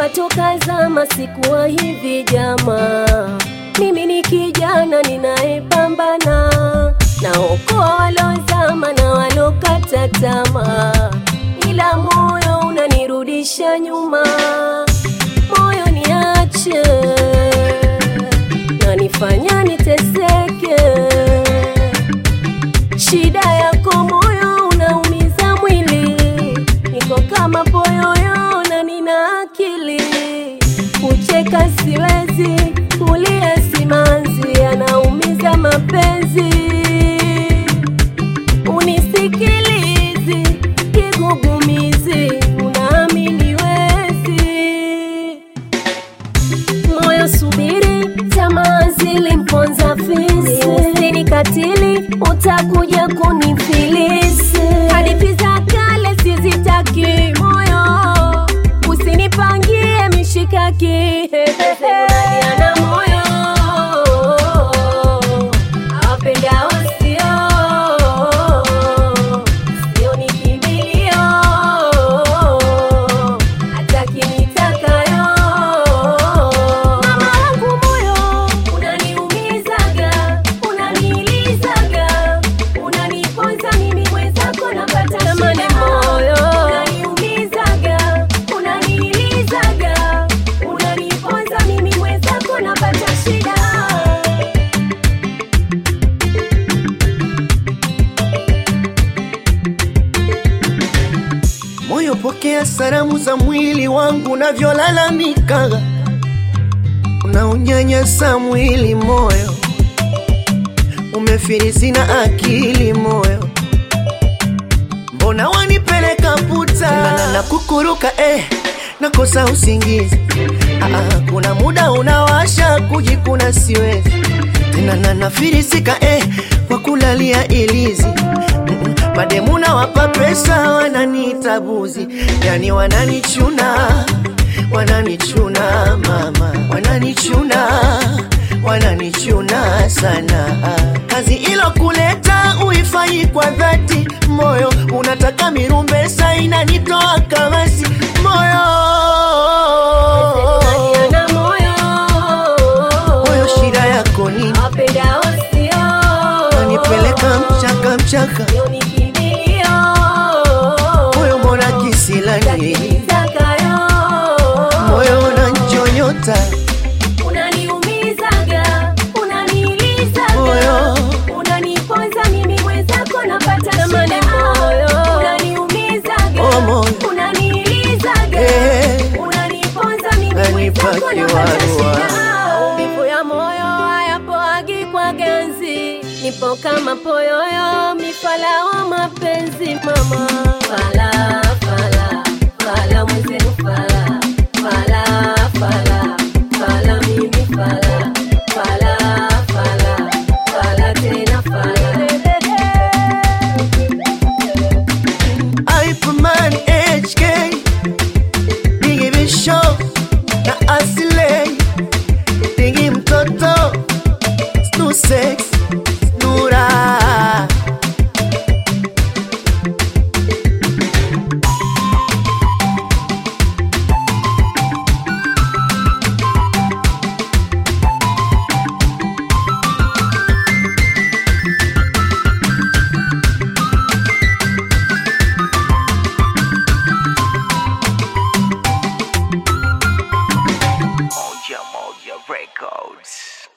Najua toka zama sikuwa hivi jamaa, mimi ni kijana ninayepambana, naokoa walozama na walokata tamaa, ila moyo unanirudisha nyuma, moyo niache, nanifanya niteseke. Shida yako moyo unaumiza mwili, niko kama poyoyo na nina akili. Kucheka siwezi, kulia simanzi, anaumiza mapenzi. Unisikilizi kigugumizi, unaamini wezi moyo subiri, tamaa zilimponza fisi, usini katili, utakuja kunifilisi. Hadithi za kale sizitaki, moyo usinipangie mishikaki. Unaniana moyo awapendao sio, sio ni kimbilio, hata kinitakayo. Mama wangu moyo unaniumizaga, unanilizaga, unaniponza mimi mwenzako napata tamani moyo unaniumizaga, unanilizaga, unaniponza mimi mwenzako napata shida. Moyo, pokea salamu za mwili wangu unavyolalamika, unaunyanyasa mwili moyo, umefirisi na akili moyo, mbona wanipeleka puta na, na kukuruka eh, nakosa usingizi ah, ah, kuna muda unawasha kujikuna siwezi tena na nafirisika eh, kwa kulalia ilizi Mm-mm. mademu na wapa pesa wananiita buzi yani wananichuna wananichuna mama wananichuna wananichuna sana kazi ilo kuleta uifanyi kwa dhati moyo unataka mirumbesa inanitoa kamasi moyo Unaniana moyo moyo shida yako nini awapendao sio, nanipeleka mchaka mchaka sio ni kimbilio, moyo mbona kisilani Takitakayo. moyo unanchonyota Unaniumizaga, unanilizaga, Moyo. unaniponza mimi mwenzako napata tamani moyo. Unaniumizaga, Oh, moyo. unanilizaga, Eh. unaniponza mimi Nanipa mwenzako napata kiwarua. shida. Maumivu ya moyo hayapoagi kwa ganzi, nipo kama poyoyo, mifala wa mapenzi mama. Fala, fala, fala mwenzenu fala, fala, fala, fala mimi fala, fala, fala, fala tena fala. Hyperman HK Bigi Bisho na Asilei Bigi mtoto Stu Sex Nura Moja Moja Records.